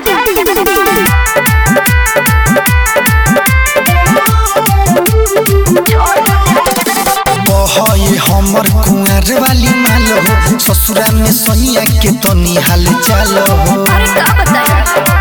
बहए हमर कुंवर वाली माल हो ससुरा में सैया के तनी हाल चाल हो अरे का बताया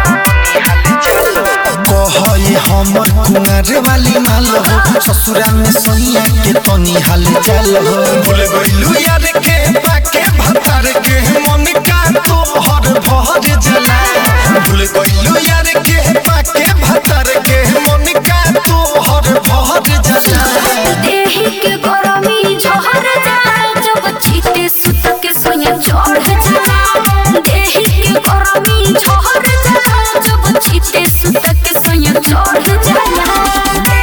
बहए हमर कुंवर वाली माल हो ससुरा में सैया के तनी हाल चाल हो भूल गइलू यार के बाके भतार के मन का तो हर भर जला भूल गइलू यार के बाके भतार के मन का तो हर भर जला देहि के गरमी झहर जा जब छीटे सुत के सोया चढ़ जा देहि के गरमी झहर जा जब छीटे सुत के सोया चढ़ जा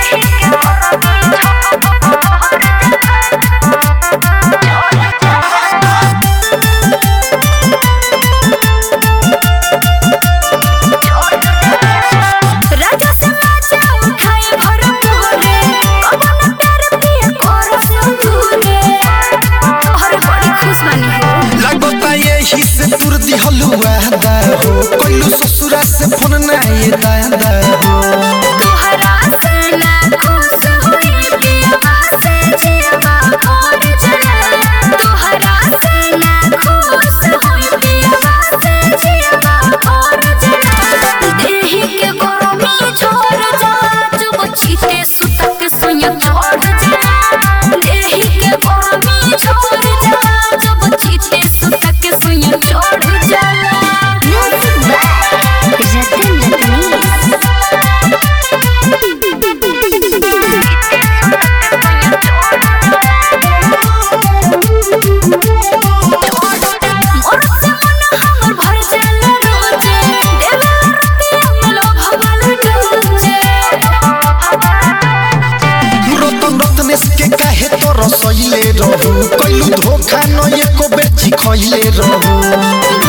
राजा से राजा उठाए भर मोरे अपन प्यार पिया कर संतूरे हर बड़ी खुश बनी हो लगता यही से तुर दिहलु वादा हो कोइलू ससुरा से फोन ना ये दादा हो तोहरा से ना खुश होई पिया से जिया और जना तोहरा से ना खुश होई पिया से जिया और जना देहि के गरमी छोड़ जा जब छीटे सुतक सोया चढ़ जा देहि के गरमी छोड़ जा जब छीटे सुतक सोया चढ़ जा रतन रतनी मोर से मन हमर भर जाला रोजे देला रुपया मिलो भवाल डोजे रतन रत्नेश के काहे तो रसइले रहू कोइलू धोखा न एको बेची खइले रहू